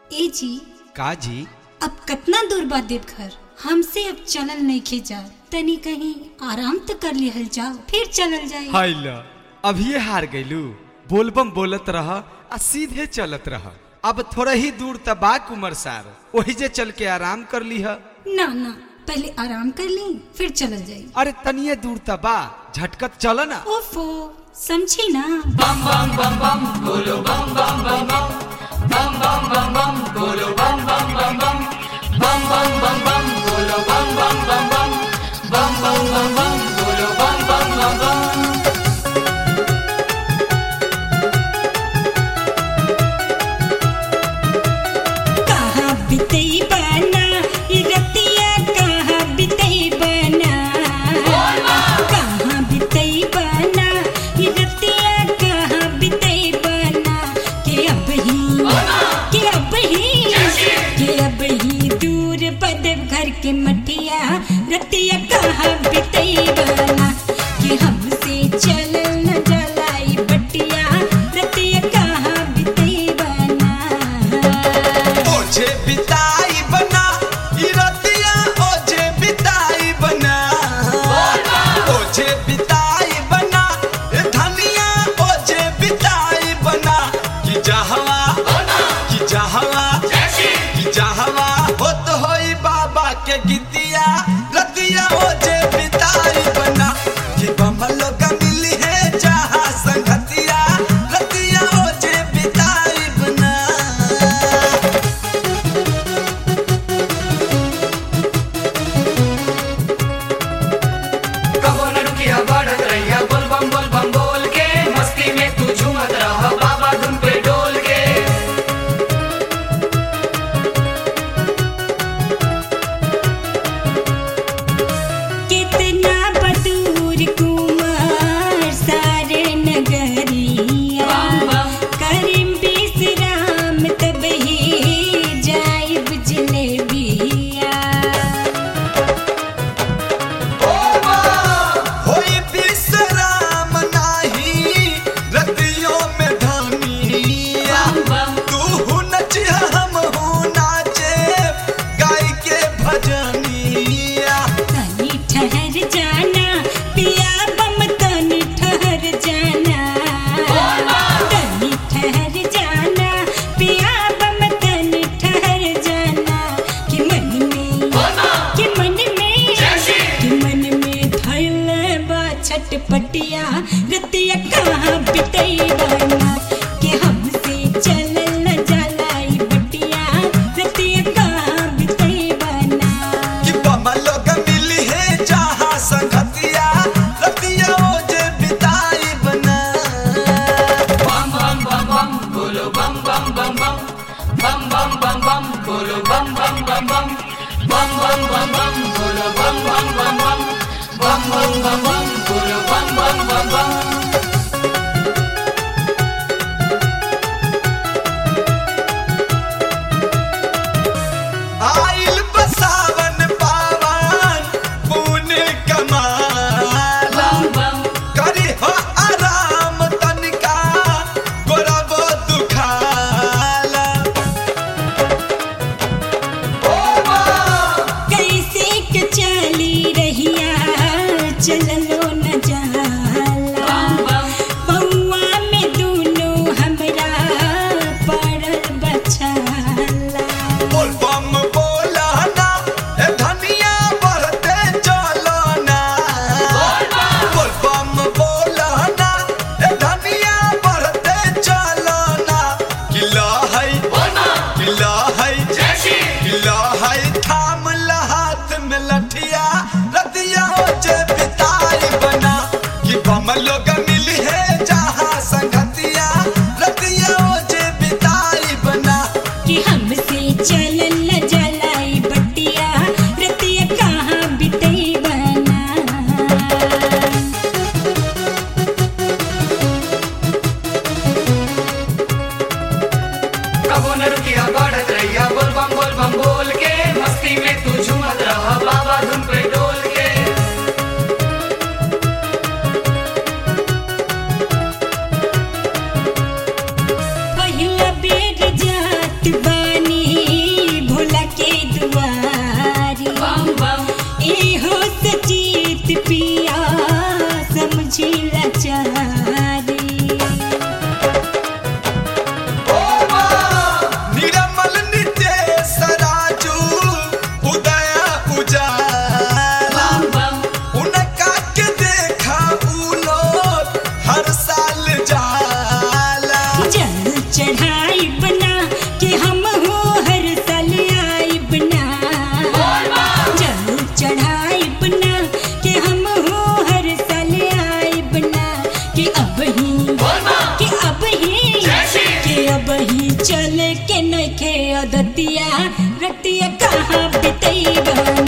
ए जी का जी अब कितना दूर बा देवघर हमसे अब चलल नहीं खे जा तनी कहीं आराम तो कर लिहल जाओ फिर चलल जाए हाय ला अभिये हार गइलू बोलबम बोलत रह आ सीधे चलत रह अब थोड़ा ही दूर तबा कुमर सार वही जे चल के आराम कर लीह ना ना पहले आराम कर ली फिर चलल जाए अरे तनिए दूर तबा झटकत चल ना ओफो समझी ना कहाँ बितई बना ई रतिया कहाँ बितई बना कहाँ बितई बना ई रतिया कहाँ बितई बना के अब ही के अब ही के अब ही दूर बदब घर के मटिया रतिया कहाँ बितई बना के हमसे चल न जलाई बटिया रतिया कहाँ बितई बना ओझे बिताई बना ई रतिया ओझे बिताई बना ओझे बिताई बना ए धनिया ओझे बिताई बना कि जहवा कि जहवा कि जहवा होत होई बाबा के गीतिया रतिया ओझे बिताई बना कि बमलो का मिली है जहाँ संगतिया रतिया ओझे बिताई बना कबो न रुकिया बढ़त रहिया बोल बम बोल बम बोल के मस्ती में तू झूमत रह बाबा धुन पे डोल के कितना बदूर कुमार सारे नगरिया करीम विश्राम तब ही जाइब जलेबिया होई विश्राम नाही रतियों में धनिया तू नचिया हम हूँ नाचे गाय के भजनिया तनी ठहर जाना पिया बम तनी ठहर जाना तनी ठहर जाना पिया बम तनी ठहर जाना कि मन में कि मन में कि मन में धैल बा छटपटिया रतिया कहाँ बितई बना कि हमसे चलल न जलाई बटिया रतिया कहाँ बितई बना कि बमलो का मिली है जहाँ संगतिया रतिया ओजे बिताई बना बम बम बम बम बोलो बम बम बम बम बम बम बम बम बोलो बम बम बम बम बम बम बम बम बोलो बम बम बम बम बम बम बम बम बोलो बम बम बम बम आइल बसावन पावन पुण्य कमाला बम बम करी हो आराम तनिका गोरब दुखाला कैसे के चली रहिया चललो न जाला बम बम पौआ में दूनो हमरा पड़ल बछाला बोल बम बोला ना ए धनिया बढ़ते चलो ना बोल बम बोला ना ए धनिया बढ़ते चलो ना किला है किला है किला है थाम ला हाथ में लठिया रतिया ओजे बिताई बना कि बम लोग मिली है जहाँ संगतिया रतिया ओजे बिताई बना कि हमसे चलल न जलाई बटिया रतिया कहाँ बितई बना कबो न रुकिया बढ़त रहिया बोल बम बोल बम बोल के मस्ती में तू झूमत रह बाबा धुन पे डोल के पहिला बेर जात बानी के नइखे अदतिया रतिया कहाँ बितैबना